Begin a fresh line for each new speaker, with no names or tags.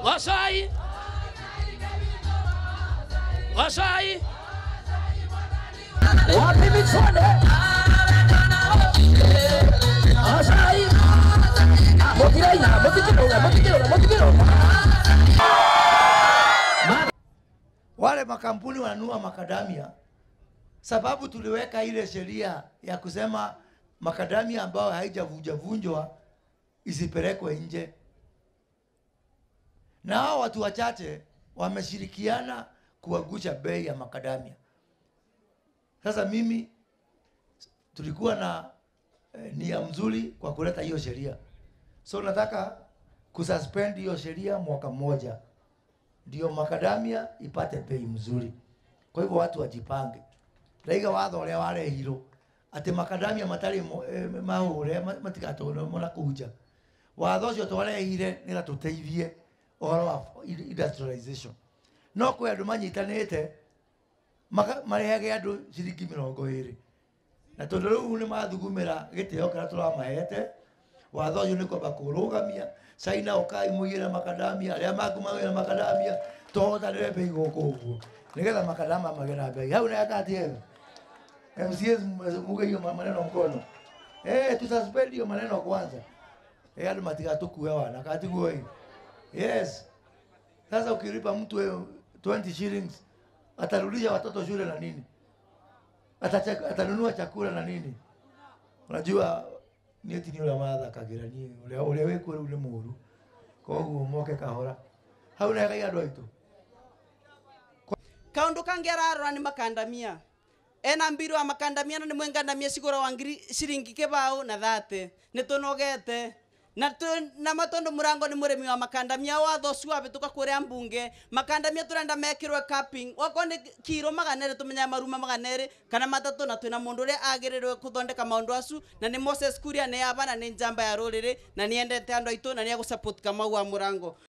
Wasai. Wasai.
wapi michonde asai mokiraina motikirora motikirora motikirora
wale makampuni wananunua makadamia, sababu tuliweka ile sheria ya kusema makadamia ambayo haijavunjavunjwa isipelekwe nje, na hao watu wachache wameshirikiana kuangusha bei ya makadamia. Sasa mimi tulikuwa na eh, nia mzuri kwa kuleta hiyo sheria, so nataka kususpend hiyo sheria mwaka mmoja ndio makadamia ipate bei mzuri. Kwa hivyo watu wajipange. Raiga watho ũrĩa warehirwo atĩ makadamia matarĩ mo- eh, mahũre ma- matigatũrwo na kuja. Watho ũcio twarehire nĩgetha tũteithie ũhoro wa industrialization. No kwĩ andũ manyitanĩte maka- marehage andũ ciringi mĩrongo ĩrĩ na tondũ rĩu nĩ mathugumĩra gĩtĩo kĩrĩa tũramahete watho ũcio nĩ kwamba kũrũgamia caina ũkai mũigĩre makadamia arĩa maku magĩre makadamia tũhotanĩre mbei gũkũ ũguo nĩgetha makadama magĩe na mbei hau nayakati hega MCAs muge hiyo maneno mkono eh tususpend hiyo maneno kwanza eh andũ matigatukue wana katiguo hii yes sasa ukilipa mtu eh, 20 shillings atarudisha watoto shule na nini Atacha- atanunua chakula na nini unajua niä ti nä å rä a mathakagä ra niä å rä a wä kuo rä u nä må ru koguo moke kahora hau negai andå aitå
kaundu kangi ararora ni makandamia ena mbiru wa makandamia na ni mwengandamia cigura wa ngiri ciringi kibau na thate ni tunogete na tu, na matondu murango ni murimi wa makandamia watho ucio wabituka kuria mbunge makandamia turenda mekirwe capping wako ni kiro maganere tumenya maruma maganere kana matatu na twina mundu uria agirirwe kuthondeka maundu acu na ni Moses Kuria ni aba na ni njamba ya ruriri na ni endete andu aitu na ni agusupport kamau wa murango